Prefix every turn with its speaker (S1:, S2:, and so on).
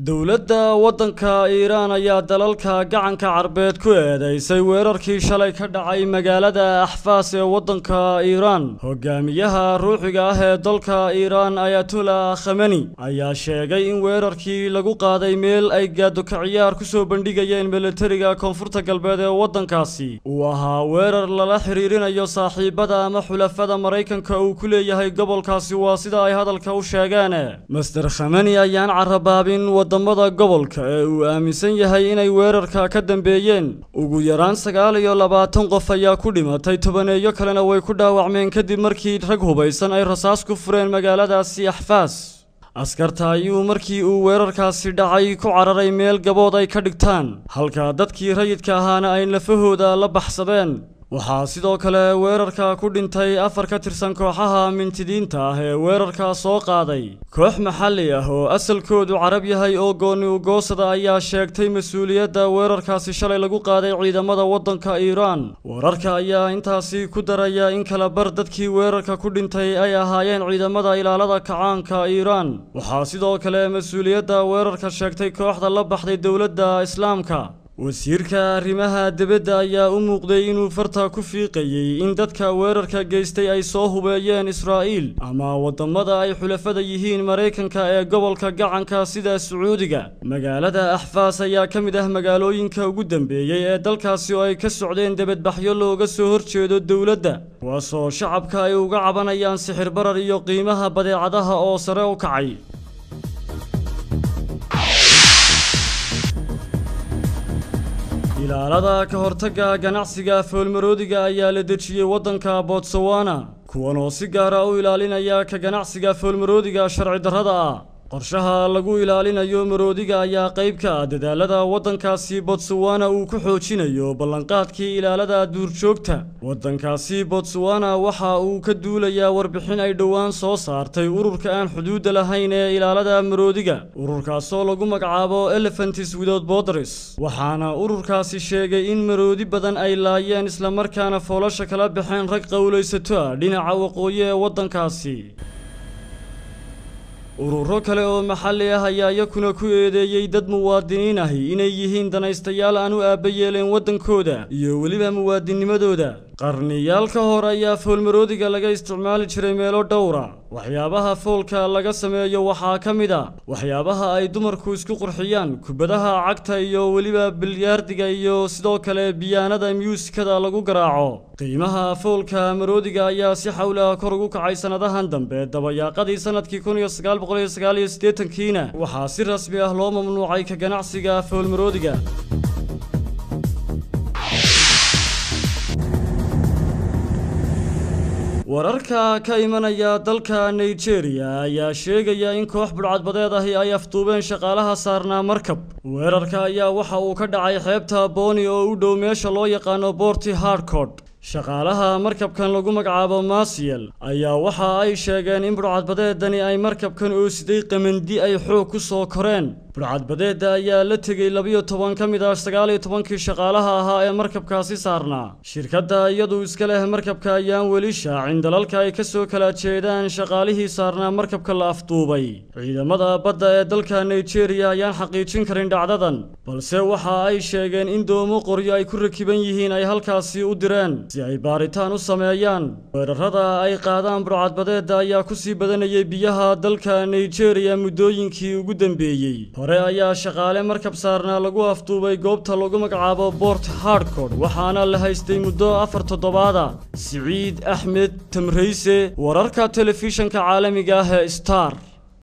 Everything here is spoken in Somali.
S1: dowladda waddanka iiraan ayaa dalalka gacanka carbeed ku eedeysay weerarkii shalay ka dhacay magaalada axfaas ee waddanka iiraan hogaamiyaha ruuxiga ah ee dalka iiraan ayatullah khameni ayaa sheegay in weerarkii lagu qaaday meel ay gaadoka ciyaar ku soo bandhigayeen milatariga koonfurta galbeed ee waddankaasi uu ahaa weerar lala xiriirinayo saaxiibada ama xulafada maraykanka uu ku leeyahay gobolkaasi waa sida ay hadalka u sheegeen master khameni ayaan carabaabin wadamada gobolka ee uu aaminsan yahay inay weerarka ka dambeeyeen ugu yaraan sagaal iyo labaatan qof ayaa ku dhimatay tobaneeyo kalena way ku dhaawacmeen kadib markii rag hubaysan ay rasaas ku fureen magaaladaasi axfaas askarta ayuu markii uu weerarkaasi dhacay ku cararay meel gabood ay ka dhigtaan halka dadkii rayidka ahaana ay lafahooda la baxsadeen waxaa sidoo kale weerarka ku dhintay afar ka tirsan kooxaha mintidiinta ah ee weerarka soo qaaday koox maxalli ah oo asalkoodu carab yahay oo gooni ugoosada ayaa sheegtay mas-uuliyadda weerarkaasi shalay lagu qaaday ciidamada waddanka iiraan wararka ayaa intaasi ku daraya in kala bar dadkii weerarka ku dhintay ay ahaayeen ciidamada ilaalada kacaanka iiraan waxaa sidoo kale mas-uuliyadda weerarka sheegtay kooxda la baxday dowladda islaamka wasiirka arrimaha dibadda ayaa u muuqday inuu farta ku fiiqayey in dadka weerarka geystay ay soo hubeeyeen israa'iil ama waddamada ay xulafada yihiin maraykanka ee gobolka gacanka sida sacuudiga magaalada axfaas ayaa ka mid ah magaalooyinka ugu dambeeyey ee dalkaasi oo ay ka socdeen debadbaxyo looga soo horjeedo dowladda kuwaasoo shacabka ay uga cabanayaan sixir barar iyo qiimaha badeecadaha oo sare u kacay ilaalada ka hortagga ganacsiga foolmaroodiga ayaa la dejiyey waddanka botswana kuwan oo si gaara u ilaalinaya ka ganacsiga foolmaroodiga sharci darrada ah qorshaha lagu ilaalinayo maroodiga ayaa qayb ka ah dadaalada waddankaasi botswana uu ku xoojinayo ballanqaadkii ilaalada duurjoogta waddankaasi botswana waxa uu ka duulayaa warbixin ay dhowaan soo saartay ururka aan xuduudda lahayn ee ilaalada maroodiga ururkaasoo lagu magacaabo elephants without borders waxaana ururkaasi sheegay in maroodi badan ay laayeen islamarkaana foolasha kala baxeen rag qowlaysato ah dhinaca waqooyi ee waddankaasi ururo kale oo maxalli ah ayaa iyakuna ku eedeeyey dad muwaadiniin ahi inay yihiin danaystayaal aan u aabba yeeleen waddankooda iyo weliba muwaadinimadooda qarniyaal ka hor ayaa foolmaroodiga laga isticmaali jiray meelo dhowra waxyaabaha foolka laga sameeyo waxaa ka mid a waxyaabaha ay dumarku isku qurxiyaan kubadaha cagta iyo weliba bilyaardiga iyo sidoo kale biyaanada myuusikada lagu garaaco qiimaha foolka maroodiga ayaa si xawla kor ugu kacay sannadahan dambe dabayaaqadii sanadkii kun iyo sagaal boqol iyo sagaal iyo siddeetankiina waxaa si rasmi ah loo mamnuucay ka ganacsiga foolmaroodiga wararka ka imanaya dalka nigeria ayaa sheegaya in koox budhcadbadeed ahi ay afduubeen shaqaalaha saarnaa markab weerarka ayaa waxa uu ka dhacay xeebta booni oo u dhow meesha loo yaqaano boorti hardcort shaqaalaha markabkan lagu magacaabo masiyel ayaa waxa ay sheegeen in budhcadbadeedani ay markabkan oo siday qamandi ay xoog ku soo koreen budhcadbadeedda ayaa la tegey labiyo toban ka mid ah sagaal iyo tobankii shaqaalaha ahaa ee markabkaasi saarnaa shirkadda iyadu iska leh markabka ayaan weli shaacin dalalka ay ka soo kala jeedaan shaqaalihii saarnaa markabka la afduubay ciidamada badda ee dalka nigeria ayaan xaqiijin karin dhacdadan balse waxa ay sheegeen in doomo qoryo ay ku rakiban yihiin ay halkaasi u direen si ay baaritaan u sameeyaan weerarada ay qaadaan budhcadbadeedda ayaa ku sii badanayay biyaha dalka nigeria muddooyinkii ugu dambeeyey hore ayaa shaqaale markab saarnaa lagu afduubay goobta lagu magacaabo bort hardcort waxaana la haystay muddo afar toddobaada siciid axmed tamrayse wararka telefishanka caalamiga ah ee star